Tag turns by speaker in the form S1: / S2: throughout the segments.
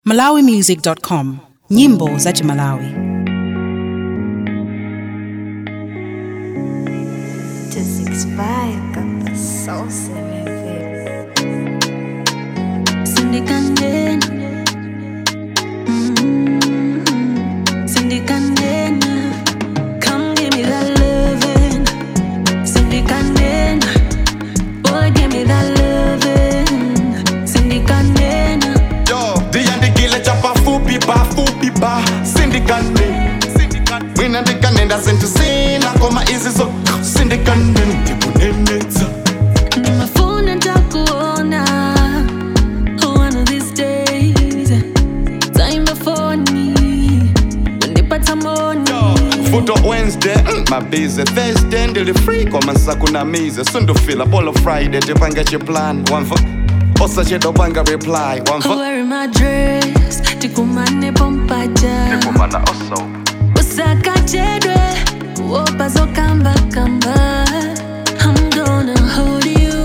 S1: malawimusic.com nyimbo za chimalawi
S2: to six five got the sauce in it.
S3: Cindy Candena. Mm, Cindy Candena. Come give me that loving. Cindy Candena. Boy, give me that loving. Cindy Candena.
S4: Yo, ndiyandikile chapa fupi ba fupi ba sindikane mina ndikanenda sentisina koma izi zo sindikane ndikunenetsa
S3: Nimefuna nitakuona one of these days. Time before me. Unipata moni.
S4: futo wednesday mm, mabize thursday ndili free koma nsakunamize sundufila polo friday tipange chiplan wamva osachedopanga reply wamva
S3: Wearing my dress, tikumane pompaja.
S4: kumana oso
S3: usakachedwe kuopa zokamba kamba I'm gonna hold you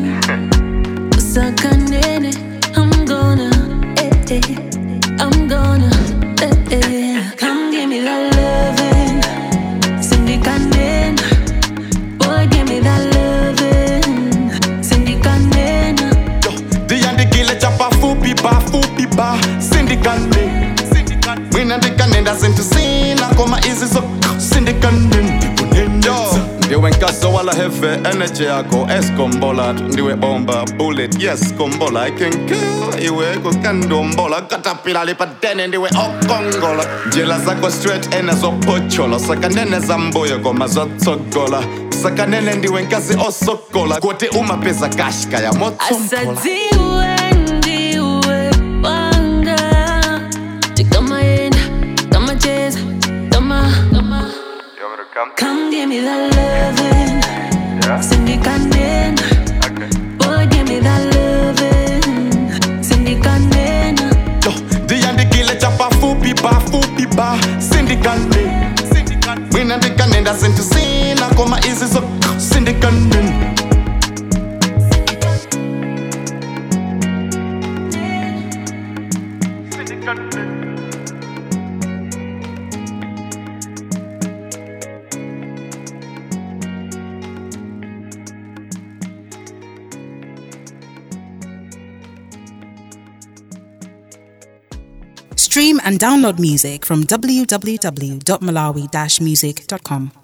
S3: usakanene I'm gonna eh, eh. I'm gonna eh, eh. Come give me that loving Sindikanena Boy give me that loving Sindikanena
S4: Yo, ndiyandikile chapa fupi ba fupi ba sindikane mina ndikanenda sentisina koma izi zo sindikane ndikunenetsa ndiwe nkaso wala heve energy yakho eskombola ndiwe bomba bullet yes kombola i can kill iwe kukandombola katapila lipadene ndiwe okongola njela zakho straight enezopochola sakanene zambuyo koma zotsogola sakanene ndiwe nkazi osokola kuti umapeza kashka ya motsompola
S3: asadziwe ndiwe wanga tikamaenda kamacheza kama Come give me that loving Sindikanena Boy give me that loving Sindikanena
S4: Yo, ndiyandikile chapa fupi ba fupi ba sindikane mina ndikanenda sentisina koma izi zo sindikane
S1: stream and download music from www.malawi-music.com